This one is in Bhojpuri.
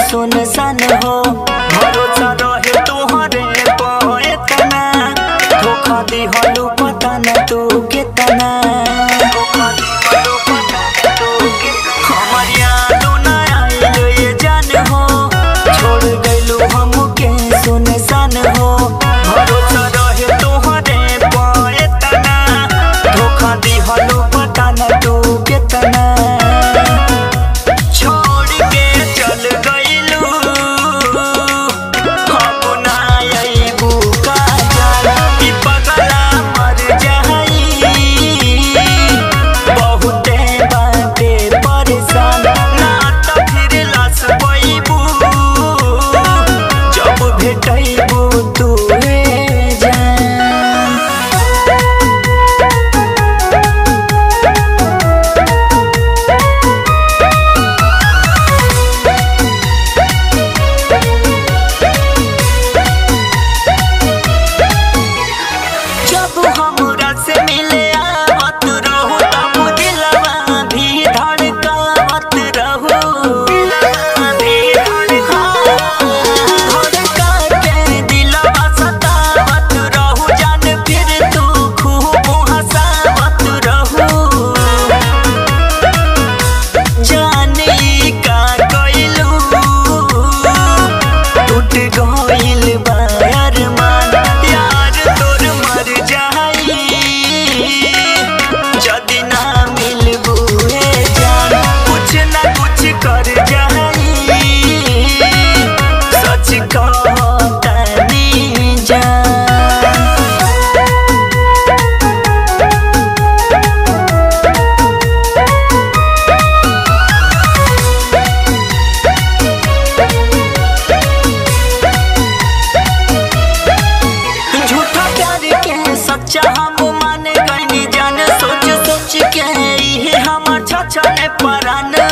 सुनसान हो भरोसा रहे तोहरे पर एतना धोखा दिहलू पता न तू केतना धोखा दिहलू पता न तू केतना। हमर यादो न आइल ये जान हो छोड़ गइलू हमके सुनसान हो भरोसा रहे तोहरे पर एतना धोखा दिहलू पता न तू केतना छोड़ के चल गइलू हम ना अइबू काजल ई पगला मर जाई बहुते बाटे परेशान ना त फिर लाश पइबू जब भेटइबू तू जान जब हमरा से मिले आवत रहू तब दिलवा भी धड़कावत रहू दिलवा भी धड़का के दिलवा सतावत रहू जान फिर तू खूब हंसावत रहू जाने का कइलू टूट गइल बा अरमान यार तोर मर जाई जदी ना मिलबू हे जान कुछ ना कुछ कर जाई सच कहतानी जान झूठा प्यार के सच्चा हम मान गईनी जान सोच सोच के इहे हमर छछने परान